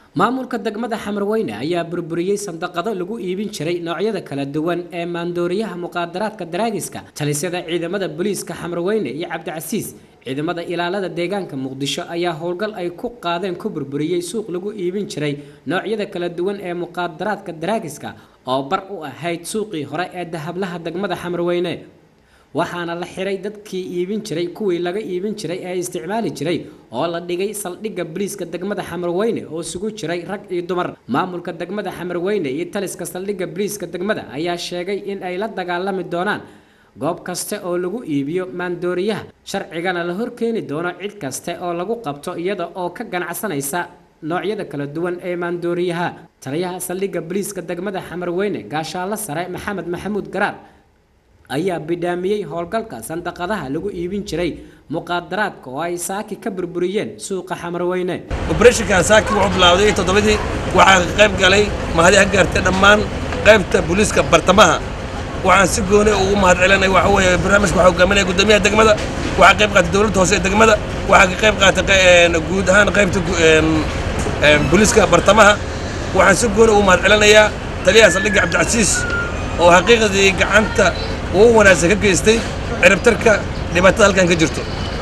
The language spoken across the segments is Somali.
maamulka degmada xamarweyne ayaa burburiyey sandaqado lagu iibin jiray noocyada kala duwan ee maandooriyaha muqaadaraadka daraagiska talisyada ciidamada booliiska xamarweyne iyo cabdicasiis ciidamada ilaalada deegaanka muqdisho ayaa howlgal ay ku qaadeen ku burburiyey suuq lagu iibin jiray noocyada kala duwan ee muqaadaraadka daraagiska oo bar u ahayd suuqii hore ee dahablaha degmada xamarweyne waxaana la xiray dadkii iibin jiray kuwii laga iibin jiray ee isticmaali jiray oo la dhigay saldhigga boliiska degmada xamarweyne oo isugu jiray rag iyo dumar maamulka degmada xamarweyne iyo taliska saldhigga boliiska degmada ayaa sheegay in ay la dagaalami doonaan goob kaste oo lagu iibiyo maandooriyaha sharcigana la horkeeni doono cid kaste oo lagu qabto iyada oo ka ganacsanaysa noocyada kala duwan ee maandooriyaha taliyaha saldhigga boliiska degmada xamarweyne gaashaalo sare maxamed maxamuud garaar ayaa bidhaamiyey howlgalka sandaqadaha lagu iibin jiray muqaadaraadka oo ay saaki ka burburiyeen suuqa xamarweyne obrethonkan saaki wuxuu bilaawday toddobadii waxaa ka qayb galay mahadi ha gaartay dhammaan qaybta booliiska bartamaha waxaan si gooni ugu mahad celinay waxa weeye barnaamijka waxaa hogaaminaya guddoomiyaha degmada waxaa qayb qaatay dowladda hoose ee degmada waxaa ka qayb qaatay guud ahaan qaybta booliiska bartamaha waxaan si gooni ugu mahad celinayaa taliyaha saldhigga cabdicasiis oo xaqiiqdii gacanta ugu wanaagsan ka geystay ciribtarka dhibaatada halkan ka jirto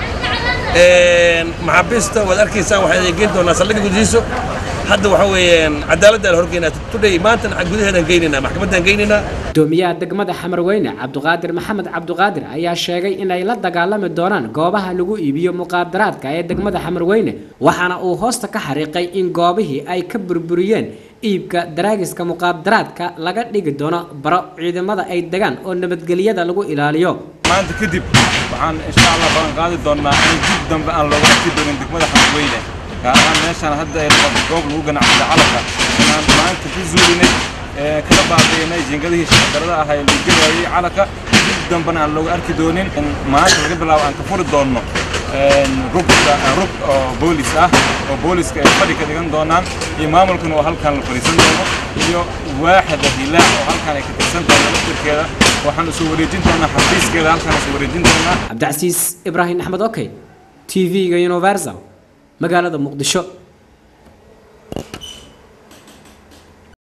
maxaabiista waad arkaysaan waxaan geyn doonaa saldhigga gudihiiso hadda waxa weeyaan cadaaladda la horgeynaa tudhay maantana gudaheedaan geynaynaa maxkamaddaan geynaynaa gudoomiyaha degmada xamarweyne cabduqaadir maxamed cabduqaadir ayaa sheegay inay la dagaalami doonaan goobaha lagu iibiyo muqaadaraadka ee degmada xamarweyne waxaana uu hoosta ka xariiqay in goobihii ay ka burburiyeen iibka daraagiska muqaadaraadka laga dhigi doono baro ciidamada ay degaan oo nabadgelyada lagu ilaaliyo maanta kadib waxaan insha allah balan qaadi doonnaa in dib dambe aan looga arki doonin degmada xamarweyne gaar ahaan meeshaan hadda ay noqoto goob lagu ganacsada calanka inaan maanta ku zuulinay kala baabiinay jingadihii shaqadarada ahaa ee lagu gelayay calanka dib dambena aan looga arki doonin in maanta laga bilaabo aan ka furi doonno rugta rug oo boolis ah oo booliska ay fadhi ka dhigan doonaan iyo maamulkuna oo halkan la fadhiisan doono iyo waaxda hilaac oo halkan ay ka tirsan tahay laftirkeeda waxaan isu wareejin doonaa xafiiskeeda halkan isu wareejin doonaa cabdicasiis ibraahim axmed okey t v-ga universal magaalada muqdisho